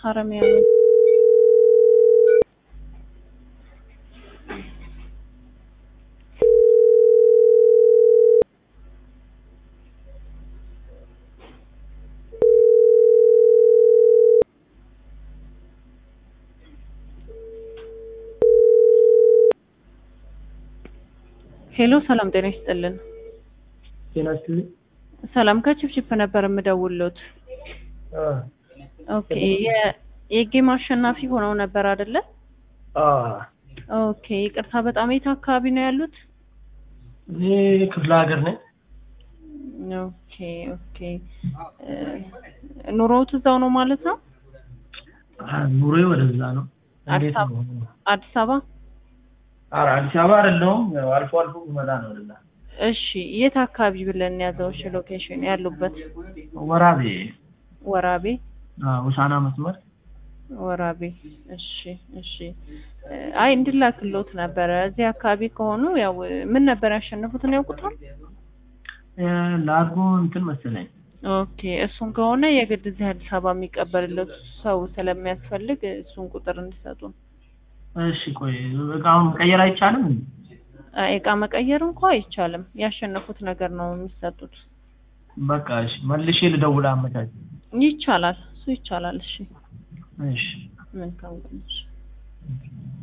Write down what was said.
ሀረሚያ ሄሎ ሰላም ጤና ይስጥልን። ጤና ይስጥልኝ። ሰላም ከችፕችፕ ነበር የምደውልዎት። አ ኦኬ የ- የጌም አሸናፊ ሆነው ነበር አይደለ? አ ኦኬ ይቅርታ፣ በጣም የት አካባቢ ነው ያሉት? እኔ ክፍለ ሀገር ነኝ። ኦኬ ኦኬ እ ኑሮዎት እዛው ነው ማለት ነው? አ ኑሮዬ ወደዛ ነው። አዲስ እንዴት አበባ? ነው? አዲስ አበባ። ኧረ አዲስ አበባ አይደለሁም። ያው አልፎ አልፎ ብመጣ ነው ወደዛ። እሺ የት አካባቢ ብለን ያዘው? እሺ ሎኬሽን ያሉበት ወራቤ ወራቤ አ ውሳና መስመር ወራቤ። እሺ እሺ እ አይ እንድላክሎት ነበረ። እዚህ አካባቢ ከሆኑ ያው ምን ነበር ያሸነፉትን ያውቁታል? እ ላርጎ እንትን መሰለኝ። ኦኬ እሱን ከሆነ የግድ እዚህ አዲስ አበባ የሚቀበልለት ሰው ስለሚያስፈልግ እሱን ቁጥር እንዲሰጡን። እሺ ቆይ እቃውን መቀየር አይቻልም እንዴ? አይ እቃ መቀየር እንኳ አይቻልም። ያሸነፉት ነገር ነው የሚሰጡት። በቃ እሺ መልሼ ልደውል አመቻች። ይቻላል፣ እሱ ይቻላል። እሺ እሺ መልካም ቀን። እሺ